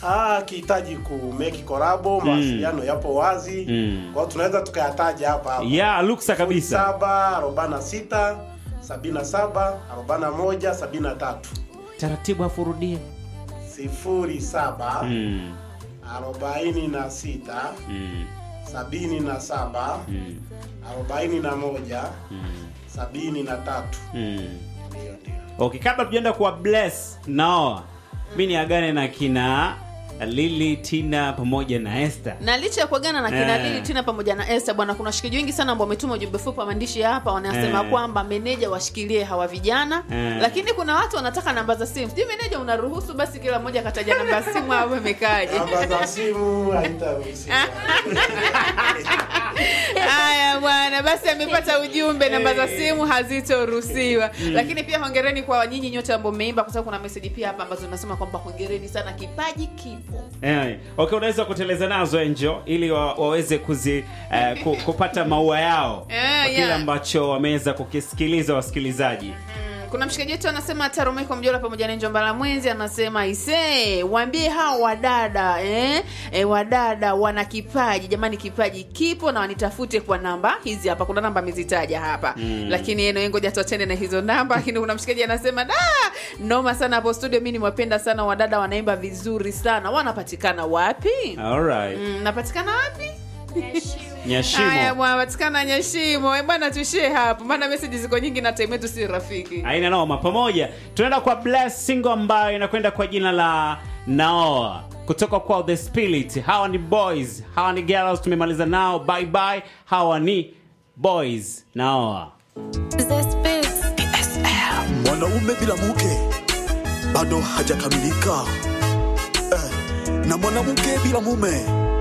Ah, akihitaji ku make collab, mawasiliano yapo wazi. Mm. Kwa hiyo tunaweza tukayataja hapa hapa. ya luksa kabisa 7 46 77 41 73 taratibu afurudie 07 mm. 46 mm. 77 mm. 41 mm. 73 mm. ndio ndio okay kabla tujaenda kuwa bless naoa mi niagane na kina lili tina pamoja na esther na licha ya kuagana na kina Eh. Lili Tina pamoja na Esther bwana, kuna washikaji wengi sana ambao wametuma ujumbe fupi wa maandishi hapa, wanasema Eh. kwamba meneja washikilie hawa vijana Eh. lakini kuna watu wanataka namba za simu. Sijui meneja unaruhusu basi kila mmoja akataja namba ya simu au imekaaje? namba za simu haitaruhusiwa Haya bwana, basi amepata ujumbe, namba za simu hazitoruhusiwa. Lakini pia hongereni kwa nyinyi nyote ambao mmeimba, kwa sababu kuna message pia hapa ambazo zinasema kwamba hongereni sana, kipaji kipo. Eh, okay unaweza kuteleza nazo enjo ili wa, waweze kuzi eh, ku, kupata maua yao Eh, kwa kile yeah. ambacho wameweza kukisikiliza wasikilizaji Mm, kuna mshikaji wetu anasema Tarumiko Mjola pamoja na Njomba la Mwenzi anasema ise waambie hao wadada eh? E, wadada wana kipaji jamani, kipaji kipo na wanitafute kwa namba hizi hapa. Kuna namba amezitaja hapa mm. Lakini eno ngoja tuachane na hizo namba. Lakini kuna mshikaji anasema da, noma sana hapo studio, mimi nimewapenda sana wadada, wanaimba vizuri sana. Wanapatikana wapi? alright Mm, napatikana wapi? Haya nyashimo bwana, patikana Nyashimo. Eh bwana, tuishie hapo, maana message ziko nyingi na time yetu si rafiki. aina noma pamoja tunaenda kwa bless single ambayo inakwenda kwa jina la naoa kutoka kwa the spirit hawa ni boys hawa ni girls tumemaliza nao bye bye hawa ni boys naoa mwanaume bila mke bado hajakamilika eh, na mwanamke bila mume